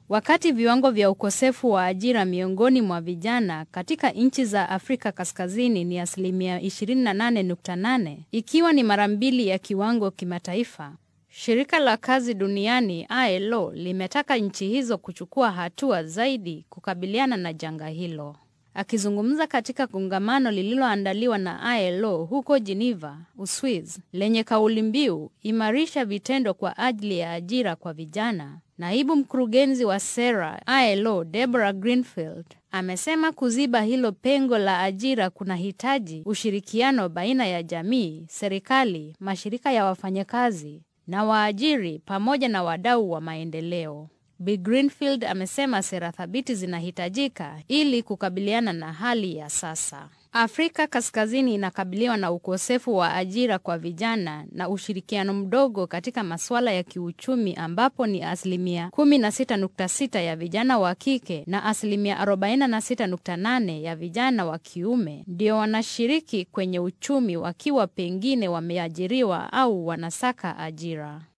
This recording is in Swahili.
Wakati viwango vya ukosefu wa ajira miongoni mwa vijana katika nchi za Afrika Kaskazini ni asilimia 28.8, ikiwa ni mara mbili ya kiwango kimataifa. Shirika la kazi duniani ILO limetaka nchi hizo kuchukua hatua zaidi kukabiliana na janga hilo. Akizungumza katika kongamano lililoandaliwa na ILO huko Geneva, Uswiz, lenye kauli mbiu imarisha vitendo kwa ajili ya ajira kwa vijana, naibu mkurugenzi wa sera ILO Deborah Greenfield amesema kuziba hilo pengo la ajira kunahitaji ushirikiano baina ya jamii, serikali, mashirika ya wafanyakazi na waajiri pamoja na wadau wa maendeleo. Bi Greenfield amesema sera thabiti zinahitajika ili kukabiliana na hali ya sasa. Afrika Kaskazini inakabiliwa na ukosefu wa ajira kwa vijana na ushirikiano mdogo katika masuala ya kiuchumi ambapo ni asilimia 16.6 ya vijana wa kike na asilimia 46.8 ya vijana wa kiume ndio wanashiriki kwenye uchumi wakiwa pengine wameajiriwa au wanasaka ajira.